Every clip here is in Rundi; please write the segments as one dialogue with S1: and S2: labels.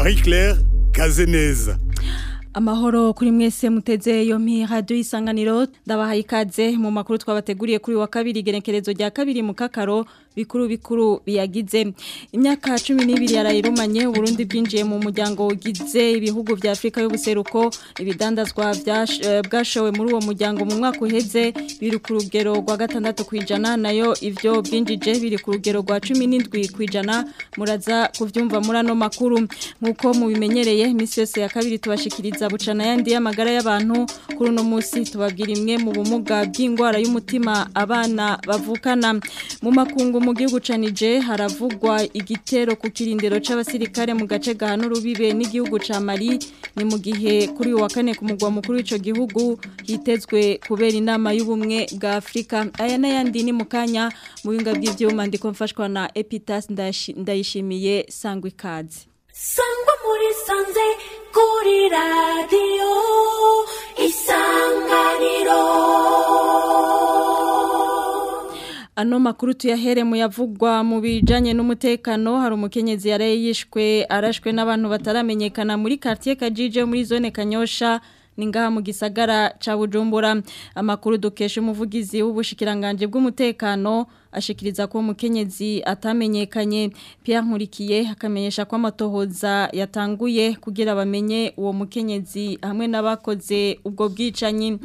S1: Marie Claire Kazeneza
S2: Amahoro kuri mwese muteze yo mi radio isanganiro ndabahaye ikaze mu makuru twabateguriye kuri wa kabiri genekerezo rya kabiri mu kakaro bikuru bikuru biyagize imyaka 12 yarayirumanye Burundi bwinjiye mu muryango ugize ibihugu vya Afrika y'ubuseruko ibidandazwa bwashowe muri uwo muryango mu mwaka uheze biri ku rugero rwa gatandatu kwijana nayo ivyo byinjije biri ku rugero rwa 17 kwijana muraza kuvyumva muri ano makuru nkuko mubimenyereye imisi yose ya kabiri tubashikiriza bucana yandi y'amagara y'abantu kuri uno munsi tubabwira imwe mu bumuga bw'indwara y'umutima abana bavukana mu makungu mu gihugu canije haravugwa igitero ku kirindiro c'abasirikare mu gace gahana urubibe n'igihugu ca Mali ni mu gihe kuri uwa kane ku mugwa mukuru w'ico gihugu hitezwe kubera inama y'ubumwe bwa Afrika aya n'ayandi ni mu kanya mu binga bw'ivyuma ndiko mfashwa na Epitas ndayishimiye sangwa ikaze
S3: sangwa muri sanze kuri radiyo isanganiro
S2: Ano makuru tuyahere mu yavugwa mu bijanye n'umutekano hari umukenyezi yaraye yishwe arashwe n'abantu bataramenyekana muri quartier Kajije muri zone Kanyosha ningaha mu gisagara ca Bujumbura amakuru dukesha umuvugizi w'ubushikiranganje bw'umutekano ashikiriza ko umukenyezi atamenyekanye Pierre Nkurikiye akamenyesha ko amatohoza yatanguye kugira bamenye uwo mukenyezi hamwe n'abakoze ubwo bwicanyi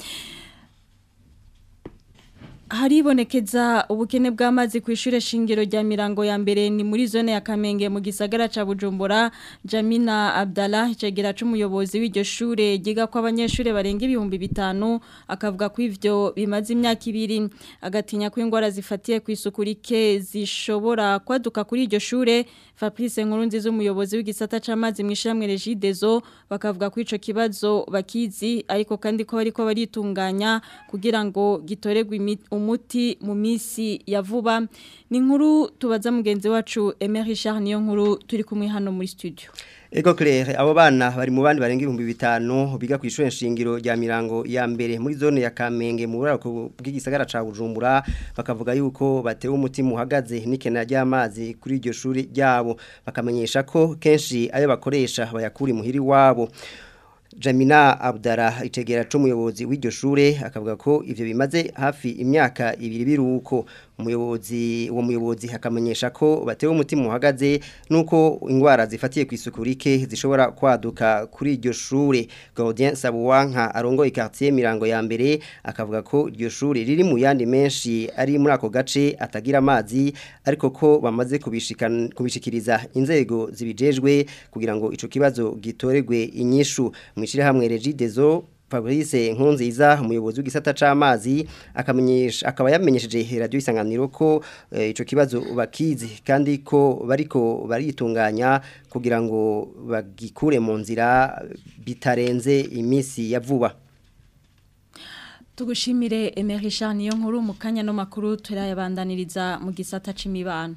S2: haribonekeza ubukene bw'amazi ku ishure shingiro rya mirango ya mbere ni muri zone ya Kamenge mu gisagara ca Bujumbura Jamina Abdallah icegera c'umuyobozi w'iryo shure giga ko abanyeshure barenga ibihumbi bitanu akavuga ko ivyo bimaze imyaka ibiri agatinya ko ingwara zifatiye ku isuku rike zishobora kwaduka kuri iryo shure Fabrice Nkurunziza umuyobozi w'igisata c'amazi mw'ishamwe Regidezo bakavuga ko ico kibazo bakizi ariko kandi ko bariko baritunganya kugira ngo gitoregwe umuti mu misi ya vuba ni nkuru tubaza mugenzi wacu Emery Richard niyo nkuru turi kumwe hano muri studio
S4: Ego Claire abo bana bari mu bandi barenga ibihumbi bitanu biga ku ishure nshingiro rya mirango ya mbere muri zone ya Kamenge mu burako bw'igisagara ca Bujumbura bakavuga yuko batewe umutima uhagaze n'ikena ry'amazi kuri iryo shuri ryabo bakamenyesha ko kenshi ayo bakoresha bayakuri muhiri wabo Jamina Abdara itegera c'umuyobozi w'iryo shure akavuga ko ivyo bimaze hafi imyaka ibiri biruko umuyobozi uwo muyobozi akamenyesha ko batewe umutima uhagaze nuko ingwara zifatiye ku isuku rike zishobora kwaduka kuri iryo shure Gaudien Sabuwanka arongoye quartier Mirango ya mbere akavuga ko iryo shure riri mu yandi menshi ari muri ako gace atagira amazi ariko ko bamaze kubishikiriza inzego zibijejwe kugira ngo ico kibazo gitoregwe inyishu mwishire hamwe Regidezo Fabrice Nkunziza umuyobozi w'igisata c'amazi akamenyesha akaba yamenyesheje radio isanganiro ko e, ico kibazo bakizi kandi ko bariko baritunganya kugira ngo bagikure mu nzira bitarenze imisi ya vuba
S2: Tugushimire Emery Richard niyo nkuru mu kanya no makuru turayabandaniriza mu gisata c'imibano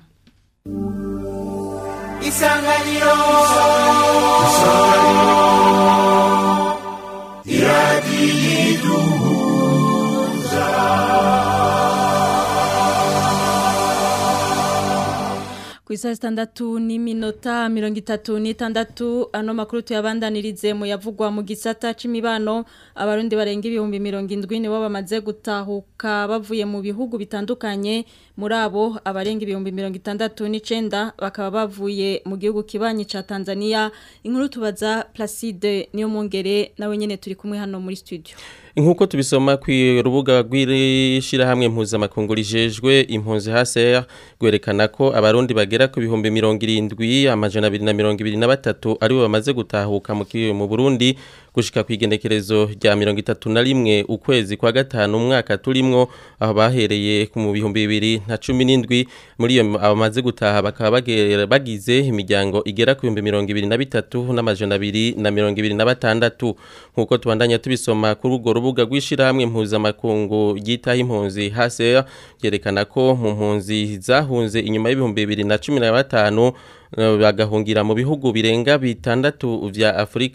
S5: Isanganiro Isanganiro iradiyiduhuza
S2: ku isaha zitandatu n'iminota mirongo itatu n'itandatu ano makuru tuyabandanirize mu yavugwa mu gisata c'imibano abarundi barenga ibihumbi mirongo indwi nibo bamaze gutahuka bavuye mu bihugu bitandukanye muri abo abarenga ibihumbi mirongo itandatu n'icenda bakaba bavuye mu gihugu kibanyi ca Tanzania inkuru tubaza Placide niyo mungere nawe nyene turi kumwe hano muri studio
S6: Nkuko tubisoma ku rubuga rw'ishirahamwe mpuzamakungu rijejwe impunzi HCR gwerekana ko abarundi bagera ku bihumbi 70 amajana 223 ari bo bamaze gutahuka mu mu Burundi gushika kwigenekerezo rya 31 ukwezi kwa gatanu umwaka turimwo aho bahereye ku mu bihumbi 2017 muri iyo abamaze gutaha bakaba bagize imiryango igera ku bihumbi 23 n'amajana 226 nkuko tubandanya tubisoma kuri urwo rubuga rw'ishirahamwe mpuzamakungu ryitaho impunzi HCR yerekana ko mu mpunzi zahunze inyuma y'ibihumbi 2015 bagahungira mu bihugu birenga bitandatu vya Afrika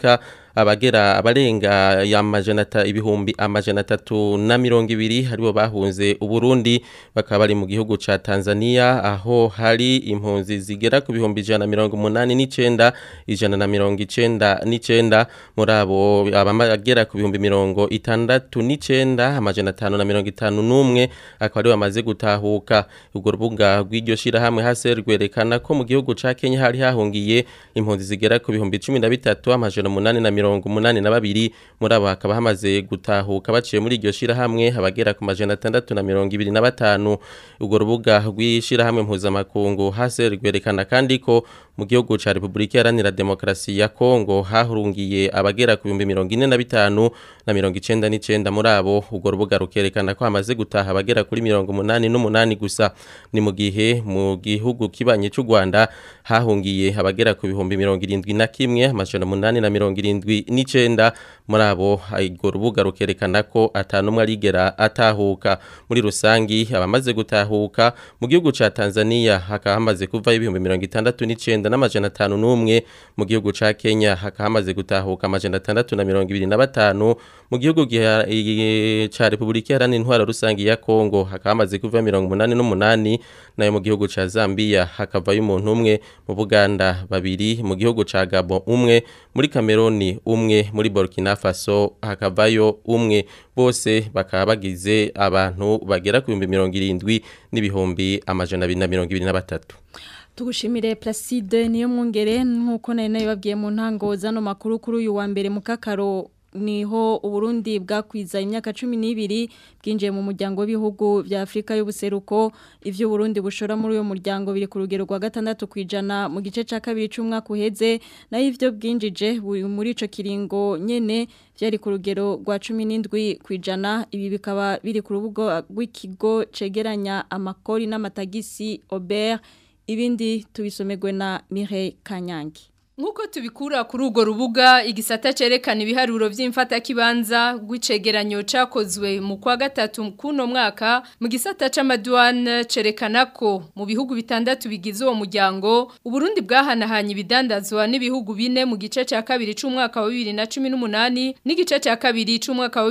S6: abagera abarenga ya majana ata- ibihumbi amajana atatu na mirongo ibiri haribo bahunze uburundi bakaba bari mu gihugu ca Tanzania aho hari impunzi zigera ku bihumbi ijana na mirongo umunani n'icenda ijana na mirongo icenda n'icenda muri abo abagera ku bihumbi mirongo itandatu n'icenda amajana atanu na mirongo itanu n'umwe akaba ari bamaze gutahuka urwo rubuga rw'iryo shirahamwe hase rwerekana ko mu gihugu ca Kenya hari hahungiye impunzi zigera ku bihumbi cumi na bitatu amajana umunani na mirongo umunani na babiri muri abo hakaba hamaze gutahuka baciye muri iryo shirahamwe abagera ku majana atandatu na mirongo ibiri na batanu urwo rubuga rw'ishirahamwe mpuzamakungu hase rwerekana kandi ko mu gihugu ca Republika Iharanira Demokarasi ya Kongo hahurungiye abagera ku bihumbi mirongo ine na bitanu na mirongo icenda n'icenda muri abo urwo rubuga rukerekana ko hamaze gutaha abagera kuri mirongo umunani n'umunani gusa ni mu gihe mu gihugu kibanye c'u Rwanda hahungiye abagera ku bihumbi mirongo irindwi na kimwe amajana umunani na mirongo irindwi n'icenda muri abo urwo rubuga rukerekana ko atanumwe arigera atahuka muri rusangi abamaze gutahuka mu gihugu ca Tanzania hakaba hamaze kuvayo ibihumbi mirongo itandatu n'icenda n'amajana atanu n'umwe mu gihugu ca Kenya hakaba hamaze gutahuka amajana atandatu na mirongo ibiri na batanu mu gihugu giha- i- ca Republika Iharanira Intwaro Rusangi ya Kongo hakaba hamaze kuvayo mirongo umunani n'umunani nayo mu gihugu ca Zambia hakavayo umuntu umwe mu Buganda babiri mu gihugu ca Gabon umwe muri Cameroon umwe muri Burkina Faso hakavayo umwe bose bakaba bagize abantu bagera ku bihumbi mirongo irindwi n'ibihumbi amajana abiri na mirongo ibiri na batatu
S2: Tugushimire Placide niyo mwungere nkuko nari nabibabwiye mu ntango zano makuru kuri uyu wa mbere mu kakaro niho uburundi bwakwiza imyaka cumi n'ibiri bwinjiye mu muryango w'ibihugu bya Afurika y'ubuseruko ivyo Burundi bushora muri uyo muryango biri ku rugero rwa gatandatu kwijana mu gice ca kabiri c'umwaka uheze naho ivyo bwinjije buri muri ico kiringo nyene vyari ku rugero rwa cumi n'indwi kwijana ibi bikaba biri ku rubuga rw'ikigo cegeranya amakori n'amatagisi Aubert ibindi tubisomerwe na Mireille Kanyangi
S7: Nkuko tubikura kuri urwo rubuga igisata cerekana ibiharuro vy'imfatakibanza rw'icegeranyo cakozwe mu kwa gatatu kuno mwaka mu gisata c'amaduane cerekana ko mu bihugu bitandatu bigize uwo muryango Uburundi bwahanahanye ibidandazwa n'ibihugu bine mu gice ca kabiri c'umwaka wa 2018 n'igice ca kabiri c'umwaka wa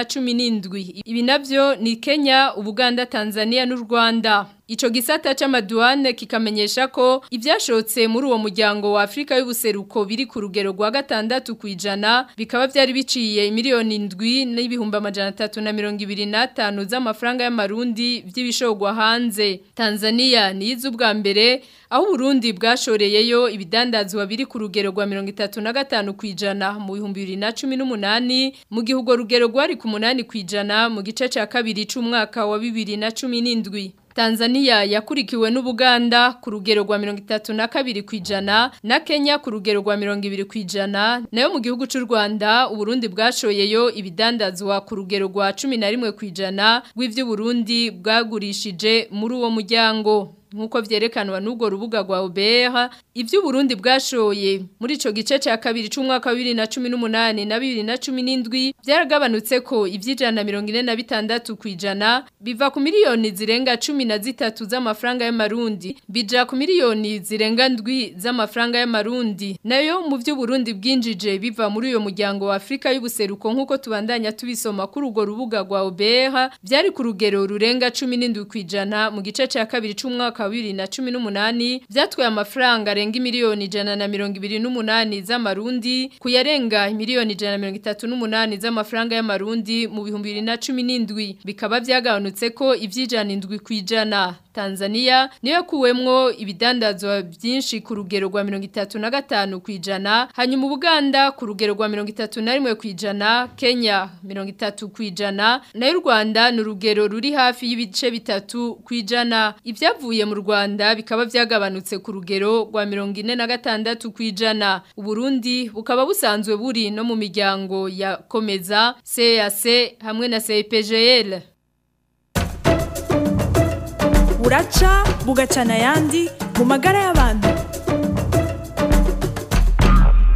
S7: 2017 ibi navyo ni Kenya, Ubuganda, Tanzania n'u Rwanda Ico gisata c'amaduane kikamenyesha ko ivyashotse muri uwo muryango wa Afrika y'ubuseruko biri ku rugero rwa gatandatu kwijana bikaba vyari biciye miliyoni indwi n'ibihumbi amajana atatu na mirongo ibiri n'atanu z'amafaranga y'amarundi vy'ibishogwa hanze Tanzania ni ubwa mbere aho Burundi bwashoreyeyo ibidandazwa biri ku rugero rwa mirongo itatu na gatanu kwijana mu bihumbi bibiri na cumi n'umunani mu gihe urwo rugero rwari ku munani kwijana mu gice ca kabiri c'umwaka wa bibiri na cumi n'indwi Tanzania yakurikiwe n'Ubuganda ku rugero rwa 32 kwijana na Kenya ku rugero rwa 20 kwijana nayo mu gihugu cy'u Rwanda Uburundi bwashoyeyo ibidandazwa ku rugero rwa 11 kwijana rw'ivyo Burundi bwagurishije muri uwo muryango nkuko vyerekanwa n'ubwo rubuga rwa Obera ivyo Burundi bwashoye muri ico gice ca kabiri c'umwaka wa 2018 na 2017 byaragabanutse ko ivyijana 46 kwijana biva ku miliyoni zirenga 13 z'amafaranga y'amarundi bija ku miliyoni zirenga ndwi z'amafaranga y'amarundi nayo mu vyo Burundi bwinjije biva muri uyo muryango wa Afrika y'ubuseruko nkuko tubandanya tubisoma kuri urwo rubuga rwa Obera byari ku rugero rurenga 17 kwijana mu gice ca kabiri c'umwaka wa 2018 vyatwaye amafaranga arenga miliyoni ijana na mirongo ibiri n'umunani z'amarundi kuyarenga miliyoni ijana na mirongo itatu n'umunani z'amafaranga y'amarundi mu bihumbi bibiri na cumi n'indwi bikaba vyagabanutse ko ivy'ijana indwi kwijana Tanzania niyo kuwemwo ibidandazwa byinshi ku rugero rwa 35 kwijana hanyuma Uganda ku rugero rwa 31 kwijana Kenya 30 kwijana na Rwanda ni urugero ruri hafi y'ibice bitatu kwijana ivyavuye mu Rwanda bikaba vyagabanutse ku rugero rwa 46 kwijana Uburundi bukaba busanzwe buri no mu miryango ya Komeza CAC hamwe na CPGL
S8: buraca bugacana ayandi mu magara y'abantu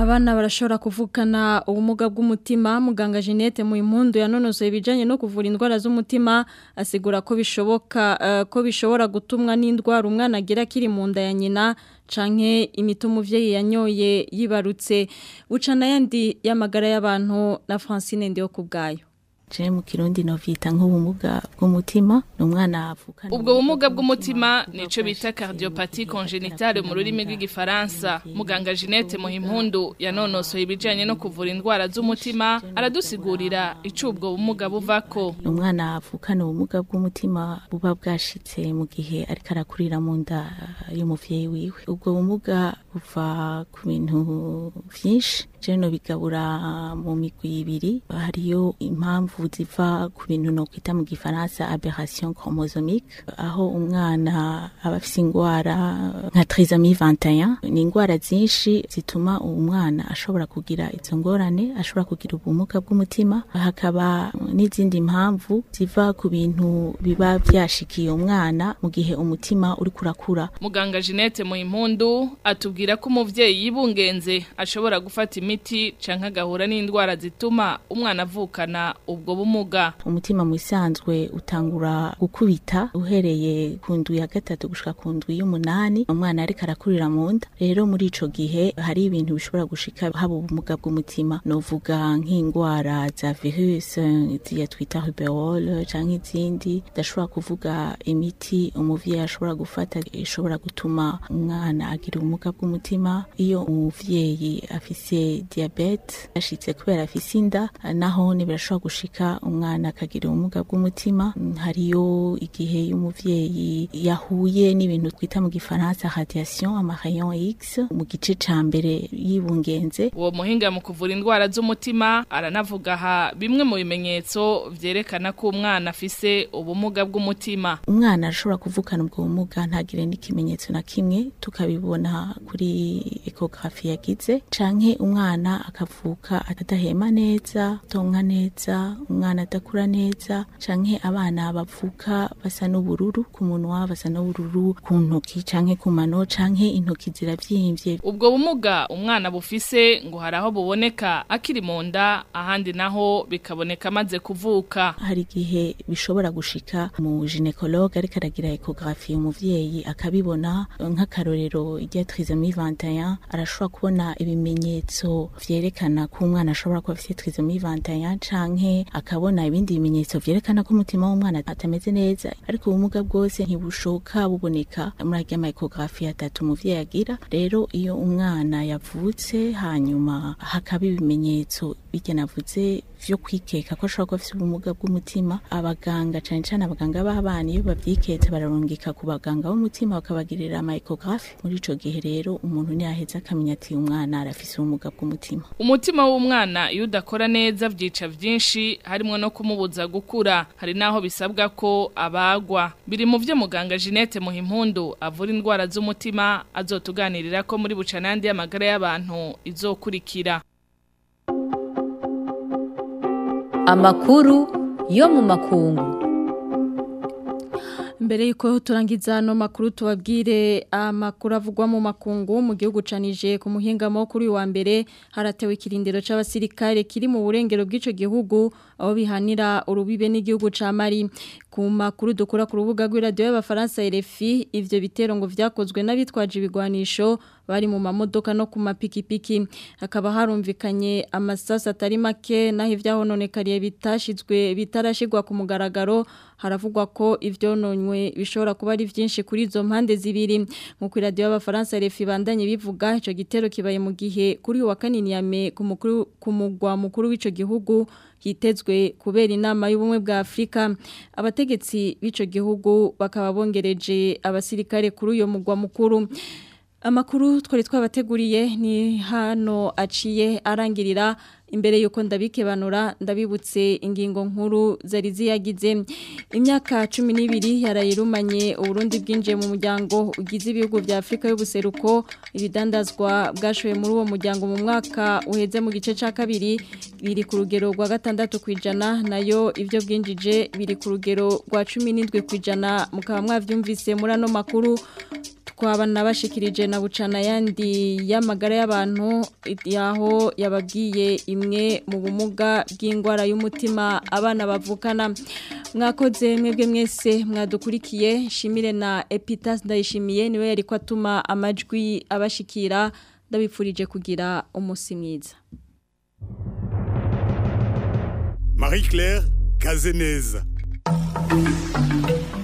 S2: Abana barashobora kuvukana ubumuga bw'umutima muganga Jeanette mu impundu yanonosoye ibijanye no kuvura indwara z'umutima asigura ko bishoboka uh, ko bishobora gutumwa n'indwara umwana agira kiri mu nda ya nyina canke imiti umuvyeyi yanyoye yibarutse bucana yandi y'amagara y'abantu na Francine Ndio kubgayo
S9: je mu kirundi no vita nk'ubumuga bw'umutima n'umwana avukana
S10: ubwo bumuga bw'umutima nico bita cardiopathie congénitale mu rurimi rw'igifaransa muganga Jeanette Muhimpundu yanonosoye ibijanye no kuvura indwara z'umutima aradusigurira ico ubwo bumuga buvako
S9: umwana avukana ubumuga bw'umutima buba bwashitse mu gihe ariko arakurira mu nda y'umuvyeyi wiwe ubwo bumuga buva ku bintu vyinshi je no bigabura mu migwi ibiri hariyo impamvu ziva ku bintu no kwita mu gifaransa aberration chromosomique aho umwana aba afise ingwara nka trisomie 21 ni ingwara zinshi zituma umwana ashobora kugira izo ngorane ashobora kugira ubumuga bw'umutima hakaba n'izindi mpamvu ziva ku bintu biba vyashikiye umwana mu gihe umutima uri kurakura
S10: muganga Jeanette Muhimpundu atubwira ko umuvyeyi yibungenze ashobora gufata imiti canke agahura n'indwara zituma umwana avukana ubwo bumuga
S9: umutima mu isanzwe utangura gukubita uhereye ku ndwi ya gatatu gushika ku ndwi y'umunani umwana ariko arakurira mu nda rero muri ico gihe hari ibintu bishobora gushika haba ubumuga bw'umutima novuga nk'indwara za virus ziya twita rubeole canke izindi ndashobora kuvuga imiti umuvyeyi ashobora gufata ishobora gutuma umwana agira ubumuga bw'umutima iyo umuvyeyi afise diabete yashitse kubera afise inda naho ni birashobora gushika umwana akagira ubumuga bw'umutima hariyo igihe y'umuvyeyi yahuye n'ibintu twita mu gifaransa radiation amarayon X mu gice ca mbere yibungenze
S10: uwo muhinga mu kuvura indwara z'umutima aranavuga aha bimwe mu bimenyetso vyerekana ko umwana afise ubumuga bw'umutima
S9: umwana arashobora kuvukana ubwo bumuga ntagire n'ikimenyetso na kimwe tukabibona kuri ekografi yagize canke umwana akavuka atadahema neza tonka neza umwana adakura neza canke abana bavuka basa n'ubururu ku munwa basa n'ubururu ku ntoki canke ku mano canke intoki ziravyimbye
S10: ubwo bumuga umwana bufise ngo hari aho buboneka akiri mu nda ahandi naho bikaboneka amaze kuvuka
S9: hari igihe bishobora gushika mu ginekologe ariko aragira ekografi umuvyeyi akabibona nk'akarorero rya trisomie 21 arashobora kubona ibimenyetso vyerekana ko umwana ashobora kuba afise trisomie 21 canke akabona ibindi bimenyetso vyerekana ko umutima w'umwana atameze neza ariko ubumuga bwose ntibushoka buboneka muri arya ma ekografi atatu umuvyeyi agira rero iyo umwana yavutse hanyuma hakaba ibimenyetso bijya navuze vyo kwikeka ko ashobora kuba afise ubumuga bw'umutima abaganga cane cane abaganga b'abana iyo bavyiketse bararungika ku baganga b'umutima bakabagirira ama ecographe muri ico gihe rero umuntu ntiyaheza akamenya ati umwana arafise ubumuga bw'umutima
S10: umutima w'umwana iyo udakora neza vyica vyinshi harimwo no kumubuza gukura hari naho bisabwa ko abagwa biri mu vyo muganga Jeanette Muhimpundu avura indwara z'umutima azotuganirira ko muri bucanandi y'amagara y'abantu izokurikira
S11: amakuru yo mu makungu
S2: Mbere yuko turangiza no makuru tubabwire amakuru avugwa mu makungu mu gihugu canije ku muhingamo kuri wa mbere haratewe ikirindiro c'abasirikare kiri mu burengero bw'ico gihugu aho bihanira urubibe n'igihugu ca Mali ku makuru dukura ku rubuga rw'iradio y'abafaransa RFI ivyo bitero ngo vyakozwe n'abitwaje ibigwanisho bari mu mamodoka no ku mapikipiki hakaba harumvikanye amasasa atari make naho ivyahononekariye bitashizwe bitarashigwa ku mugaragaro haravugwa ko ivyononywe bishobora kuba ari vyinshi kuri izo mpande zibiri nkuko radio y'abafaransa RFI bandanye bivuga ico gitero kibaye mu gihe kuri wa kanini yame ku mukuru ku mugwa mukuru w'ico gihugu hitezwe kubera inama y'ubumwe bwa Afrika abategetsi b'ico gihugu bakaba bongereje abasirikare kuri uyo mugwa mukuru Amakuru twari twabateguriye ni hano aciye arangirira imbere yuko ndabikebanura ndabibutse ingingo nkuru zari ziyagize imyaka 12 yarayirumanye uburundi bwinjiye mu muryango ugize ibihugu bya Afrika y'ubuseruko ibidandazwa bwashoye muri uwo muryango mu mwaka uheze mu gice ca kabiri biri ku rugero rwa gatandatu kwijana nayo ivyo bwinjije biri ku rugero rwa 17 kwijana mukaba mwavyumvise muri ano makuru twabana bashikirije na bucana yandi y'amagara y'abantu yaho yababwiye imwe mu bumuga bw'indwara y'umutima abana bavukana mwakoze mwebwe mwese mwadukurikiye shimire na Epitas ndayishimiye niwe yari ko atuma amajwi abashikira ndabipfurije kugira umunsi mwiza
S1: Marie Claire Kazeneza